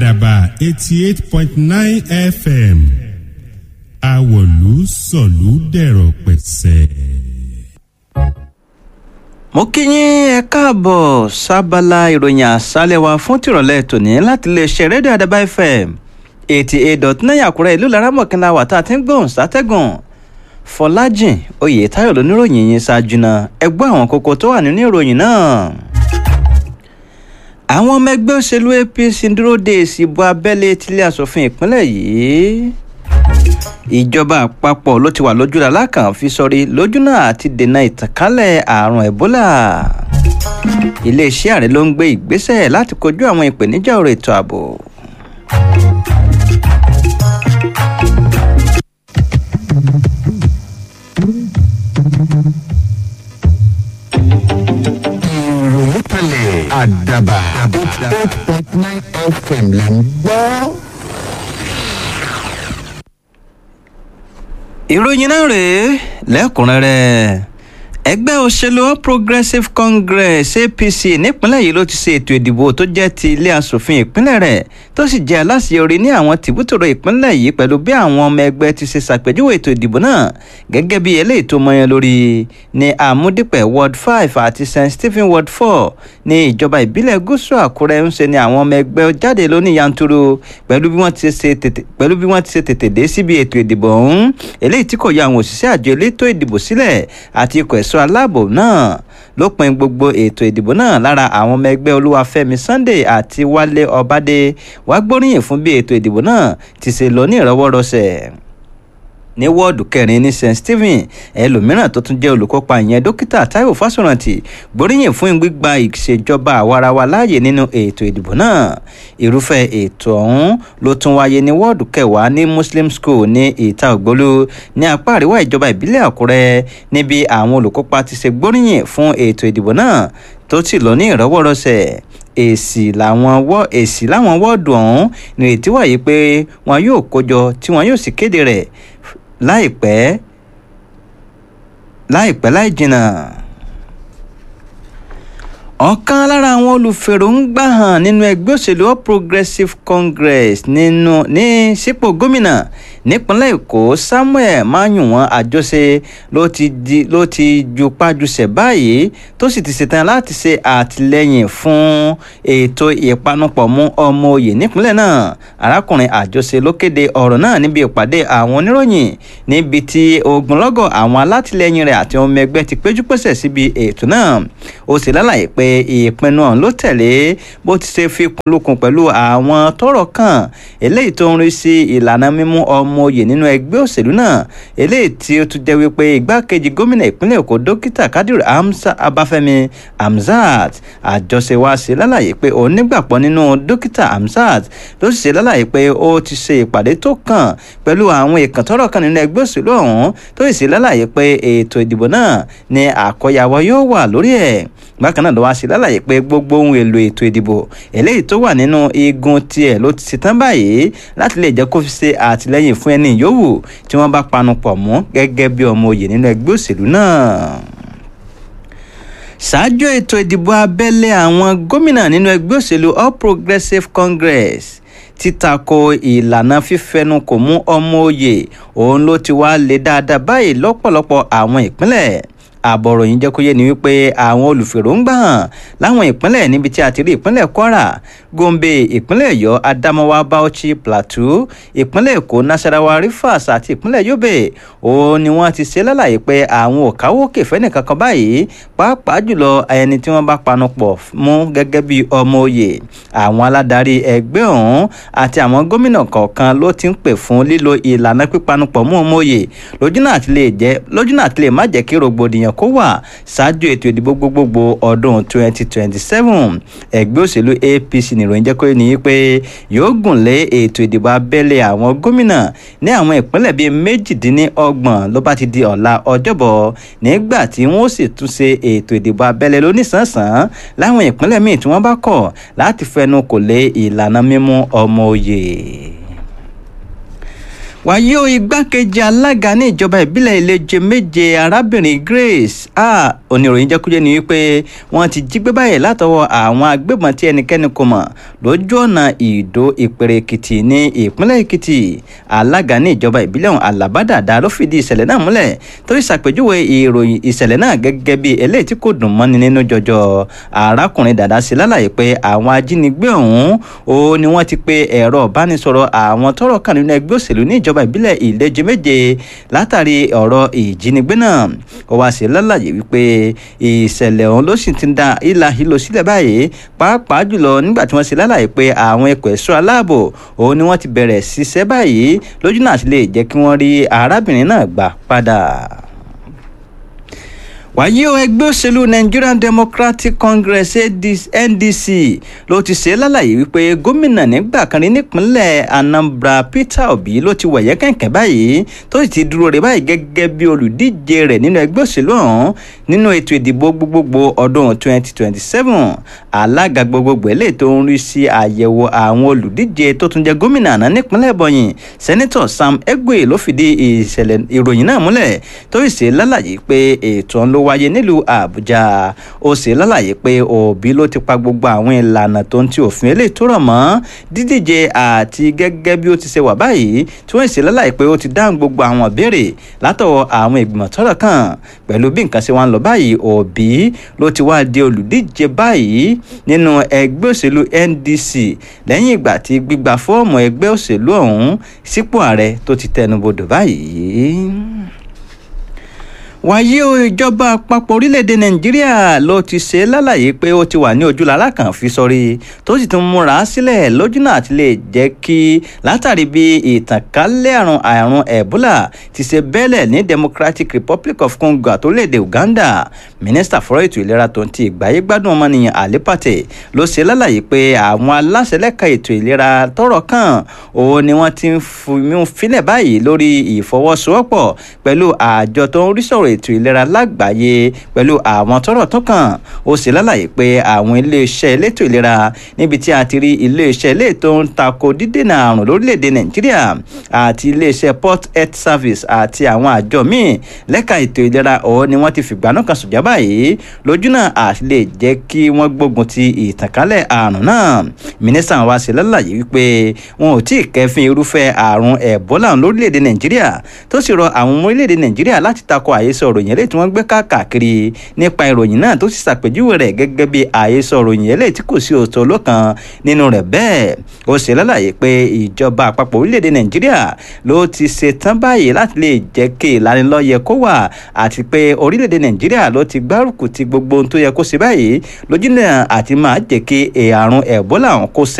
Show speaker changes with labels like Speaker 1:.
Speaker 1: àdàbà eighty eight point nine fm àwọ̀lú sọ̀lú dẹ̀rọ̀ pẹ̀sẹ̀.
Speaker 2: mo kí yín ẹ káàbọ̀ sábàlá ìròyìn àṣálẹ̀ wa fún tìrọ̀lẹ́ tòní láti lè ṣe rédíò àdàbà fm eighty eight dot nine àkúrẹ́ ìlú laramọ̀kínlá wà tá a ti ń gbóhùn sátẹ́gùn fọlájìn oyètáyọ̀ lóníròyìn yìí ṣáájú náà ẹ gbọ́ àwọn kókó tó wà nínú ìròyìn náà àwọn ọmọ ẹgbẹ́ òṣèlú apc ń dúró de èsì ìbò abẹ́lé tílé asòfin ìpínlẹ̀ yìí ìjọba àpapọ̀ ló ti wà lójúra lákàn fi sọrí lójúnà àti dènà ìtànkálẹ̀ àrùn ebola iléeṣẹ́ ààrẹ ló ń gbé ìgbésẹ̀ láti kojú àwọn ìpèníjà ọ̀rọ̀ ètò ààbò.
Speaker 3: ìròyìn kalẹ̀ àdàbà eight point nine fm là ń gbọ́.
Speaker 2: ìròyìn náà rèé lẹ́kùnrẹ́rẹ́ ẹgbẹ́ òṣèlú all progressives congress apc nípínlẹ̀ yìí ló ti ṣe ètò ìdìbò tó jẹ́ ti ilé asòfin ìpínlẹ̀ rẹ̀ tó sì jẹ́ aláṣeyọrí ní àwọn tìbútòrò ìpínlẹ̀ yìí pẹ̀lú bí àwọn ọmọ ẹgbẹ́ ti ṣe ṣàpèjúwe ètò ìdìbò náà gẹ́gẹ́ bí eléyìí tó mọyán lórí ní àmúdípẹ̀ ward five àti st stephen ward four ní ìjọba ìbílẹ̀ gúúsù àkúrẹ́ ń ṣe ni àwọn ọmọ ẹgbẹ́ jáde lóní yanturu pẹ̀lú bí wọ́n ti ṣe tètè pẹ̀lú bí wọ́n ti ṣe tètè dé síbi ètò ìdìbò ọ̀hún eléyìí tí kò yọ àwọn òṣìṣẹ́ àjọ elétò ìdìbò sílẹ̀ àti ikọ̀ ẹ̀ṣọ́ aláàbò náà lópin gbogbo ètò ìdìbò náà lára àwọn ọmọ ẹgbẹ́ olúwafẹ́mi sunday àti wálé ọbádé wá gbóríyìn fún bí ètò ìdìbò náà ti ṣe lọ ní ìrọwọ́rọsẹ̀ ní wọ́ọ̀dù kẹrin ní st stephen ẹlòmíràn tó tún jẹ́ olùkópa ìyẹn dókítà taiwo fásórántì gbóríyìn fún gbígba ìṣèjọba àwarawa láàyè nínú ètò ìdìbò náà irúfẹ́ ètò ọ̀hún ló tún wáyé ní wọ́ọ̀dù kẹwàá ní muslim school ní ìta ògbólú ní apá àríwá ìjọba ìbílẹ̀ àkúrẹ́ níbi àwọn olùkópa ti ṣe gbóríyìn fún ètò ìdìbò náà tó sì lọ ní ìrọwọ́rọsẹ̀ èsì làwọn wọ́ èsì láwọn wọ́ọ̀dù ọ̀hún nírètí wáyé pé wọn yóò kójọ tí wọn yóò sì kéde rẹ̀ láìpẹ́ láìpẹ́ láì jìnnà ọ̀kan lára àwọn olùfèròǹgbà hàn nínú ẹgbẹ́ òṣèlú all progressives congress nínú ní sípò gómìnà nípínlẹ̀ èkó samuel mayunwọn àjọṣe ló ti di ló ti ju pájúṣe báyìí tó sì ti ṣetán láti ṣe àtìlẹyìn fún ètò ìpanupọ̀ mú ọmọ òye nípínlẹ̀ náà arákùnrin àjọṣe ló kéde ọ̀rọ̀ náà níbi ìpàdé àwọn oníròyìn níbi tí ogunlọ́gọ̀ àwọn alátìlẹyìn rẹ̀ àti ọmọ ẹgbẹ́ ti péjú pèsè síbi ètò náà ó sì lálàyé pé ìpinnu ọ̀hún ló tẹ̀lé bó ti ṣe fi lukùn pẹ̀lú àwọn tọrọ kan eléyìí tó ń rí sí ìlànà mímú ọmọ oyè nínú ẹgbẹ́ òṣèlú náà eléyìí tí ó tún jẹ́ wípé igbákejì gómìnà ìpínlẹ̀ èkó dókítà kadir abáfẹ́mi hamzat àjọṣe wa ṣe lálàyé pé òun nígbàgbọ́ nínú dókítà hamzat ló sì ṣe lálàyé pé ó ti ṣe ìpàdé tó kàn pẹ̀lú àwọn ìkàn tọrọ kan nínú ẹgbẹ́ òṣèlú ọ̀hún tó sì ṣe lálàyé pé ètò ìdìbò náà ni àkọyàwó yóò wà lórí ẹ̀ bákan náà ló wá sí lálàyé pé gbogbo ohun èlò ètò ìdìbò eléyìí tó wà nínú igun tiẹ̀ ló ti ṣetán báyìí láti lè jẹ́ kó fi ṣe àtìlẹ́yìn fún ẹni yòówù tí wọ́n bá panu pọ̀ mọ́ gẹ́gẹ́ bí ọmọ òye nínú ẹgbẹ́ òṣèlú náà ṣáájú ètò ìdìbò abẹ́lé àwọn gómìnà nínú ẹgbẹ́ òṣèlú all progressives congress títako ìlànà fífẹnukò mú ọmọ òye òun ló ti wá lé dáadáa báyìí lọ́pọ̀lọpọ̀ àwọn ìpínlẹ̀ àbọ̀rọ̀ yìí jẹ́ kó yé ni wípé àwọn olùfèròǹgbà hàn láwọn ìpínlẹ̀ níbi tí a ti rí ìpínlẹ̀ kwara gombe ìpínlẹ̀ ọ̀yọ́ adamawa bauchi plateau ìpínlẹ̀ èkó nasarawa rivers àti ìpínlẹ̀ yobe òun ni wọ́n ti ṣe lálàyé pé àwọn ò káwókè fẹ́ nìkankan báyìí pàápàá jùlọ ẹni tí wọ́n bá panu pọ̀ mú gẹ́gẹ́ bí ọmọ òye àwọn aládarí ẹgbẹ́ ọ̀hún àti àwọn gómìnà kọ̀ọ̀kan ló ti ń pè fún lílo ìlànà pípanupọ̀ mú ọmọ òye lójúnà àti lè má jẹ́ kí rògbòdìyàn kó wà ṣáájú ètò ìdìbò gbogbogbò ọdún 2027 ẹgbẹ́ òṣèlú apc nìròyìn jẹ́ kó ní pé yóò gùn lé ètò ìdìbò abẹ́lé àwọn gómìnà ní àwọn ìpínlẹ̀ bíi méjìdínlọ́gbọ̀n ló bá ti di ọ̀la ọjọ́bọ̀ nígbà tí wọ́n sì tún ṣe ètò ìdìbò abẹ́lé lóníṣàǹṣàn láwọn ìpínlẹ̀ míì tí wọ́n bá kọ̀ láti fẹnu kò lé ìlànà mímú ọmọ òye wàyí o igbákejì alága ní ìjọba ìbílẹ̀ ìlẹ́jẹ méje arábìnrin grace a oníròyìn jẹ́kújẹ́ ni wípé wọ́n ti jí gbé báyìí látọwọ́ àwọn agbébọn tí ẹnikẹ́ni kò mọ̀ lójú ọ̀nà ìdó ìpèrè èkìtì ní ìpínlẹ̀ èkìtì alága ní ìjọba ìbílẹ̀ ọ̀hún alábàdàdà ló fìdí ìṣẹ̀lẹ̀ náà múlẹ̀ tó ìṣàpèjúwe ìròyìn ìṣẹ̀lẹ̀ náà gẹ́gẹ́ bí eléyìí tí kò dùn mọ́ni nínú jọjọ arákùnrin dàda sí lálàyé pé àwọn ajínigbé ọ̀hún ó ní wọ́n ti pe ẹ̀rọ ìbánisọ̀rọ̀ àwọn tọ́rọ̀ kàn nínú ẹgbẹ́ òṣèlú ní ìjọba ìbílẹ̀ ìlẹ́jẹ méje látàrí ọ̀rọ̀ ìjínigbé náà ó wá sí lálàyé wípé ìṣẹ̀lẹ̀ ọ̀hún ló sì ti ń da ìlà ìlò sílẹ̀ báyìí pàápàá jùlọ nígbà tí wọ́n ṣe lálàyé pé àwọn ẹ̀kọ́ ẹ̀ṣọ́ aláàbò òun ni wọ́n ti bẹ̀rẹ̀ ṣiṣẹ́ báyìí lójú náà sì lè jẹ́ kí wọ́n rí arábìnrin náà gbà padà wàyí o ẹgbẹ́ òṣèlú nigerian democratic congress ndc ló ti ṣe lálàyé wípé gómìnà nígbà kan rí nípínlẹ̀ anambra peter obi ló ti wẹ̀yẹ́ kẹ̀kẹ́ báyìí tó sì ti dúró rẹ̀ báyìí gẹ́gẹ́ bí olùdíje rẹ̀ nínú ẹgbẹ́ òṣèlú ọ̀hún nínú ètò ìdìbò gbogbogbò ọdún 2027 alága gbogbogbò eléyìí tó ń rí sí àyẹ̀wò àwọn olùdíje tó tún jẹ́ gómìnà àná nípínlẹ̀ ebonyi sẹ́nitọ̀ sam egwe ló fìdí ìṣẹ̀lẹ̀ ìròyìn náà múlẹ̀ tó sì ṣe lálàyé pé ètò ọ̀hún ló wáyé nílùú àbújá ó sì lálàyé pé òbí ló ti pa gbogbo àwọn ìlànà tó ń ti òfin eléyìí tó rọ̀ mọ́ dídíje àti gẹ́gẹ́ bí ó ti ṣe wà báyìí tí wọ́n sì lálàyé pé ó ti dáhùn gbogbo àwọn ìbéèrè látọwọ́ àwọn ìgbìmọ̀ tọ́rọ̀ kàn pẹ̀lú bí nǹkan ṣe wá ń lọ báyìí òbí ló ti wá di olùdíje báyìí nínú ẹgbẹ́ òṣèlú ndc lẹ́yìn ìgbà tí gbígba fọ́ọ̀mù ẹgbẹ́ òṣèlú ọ̀hún sípò ààrẹ tó ti tẹnubodò báyìí wàyí o ìjọba àpapọ̀ orílẹ̀-èdè nàìjíríà ló ti ṣe lálàyé pé ó ti wà ní ojúlára kan fi sọrí tó sì tún múra sílẹ̀ lójúnà àti lè jẹ́ kí látàrí bí ìtànkálẹ̀ àrùn àrùn ebola ti ṣe bẹ́lẹ̀ ní democratic republic of congo àtòlédè uganda mínísítà fọ́rọ̀ ètò ìlera tó ń ti ìgbáyé gbádùn ọmọnìyàn àlépàtẹ ló ṣe lálàyé pé àwọn aláṣẹ lẹ́ka ètò ìlera tọ́rọ̀ kàn òun ni wọ́n ti ń filẹ̀ báyìí lórí ìfọwọ́sowọ́pọ̀ pẹ̀lú àjọ tó ń rí sọ̀rọ̀ ètò ìlera lágbàáyé pẹ̀lú àwọn tọ́rọ̀ tó kàn ó sì lálàyé pé àwọn iléeṣẹ́ elétò ìlera níbi tí a ti rí iléeṣẹ́ ilé tó ń tako dídènà àrùn lórílẹ̀‐èdè nàìjíríà àti iléeṣẹ́ port health service àti àwọn àjọ míì lẹ́ka ètò ìlera ọ̀hún ni wọ́n ti fìgbà náà kan sùjá báyìí lójúnà àti lè jẹ́ kí wọ́n gbógun ti ìtànkálẹ̀ àrùn náà mínísítà wa sì lálàyé wípé wọn ò tí ì kẹfin irúfẹ́ àrùn ẹ̀bólà lórílẹ̀‐èdè nàìjíríà tó sì rọ àwọn ọmọ orílẹ̀‐èdè nàìjíríà láti tako àhesọ ìròyìn eléyìí tí wọ́n gbé káàkiri nípa ìròyìn náà tó sì ṣàpèjúwe rẹ̀ gẹ́gẹ́ bí àhesọ ìròyìn eléyìí tí kò sí òótọ́ lọ́kàn nínú rẹ̀ bẹ́ẹ̀ ó ṣe lálàyé pé ìjọba àpapọ̀ orílẹ̀‐èdè nàìjíríà ló ti ṣe tán báyìí láti lè jẹ́ kí ìlanilọ́yẹ kó wà àti pé orílẹ̀‐èdè nàìjíríà ló ti gbárùkù ti gbogbo ohun tó yẹ kó ṣe báyìí lójúnà àti máa jẹ́ kí àrùn ẹ̀bólà ọ̀hún kó ṣẹ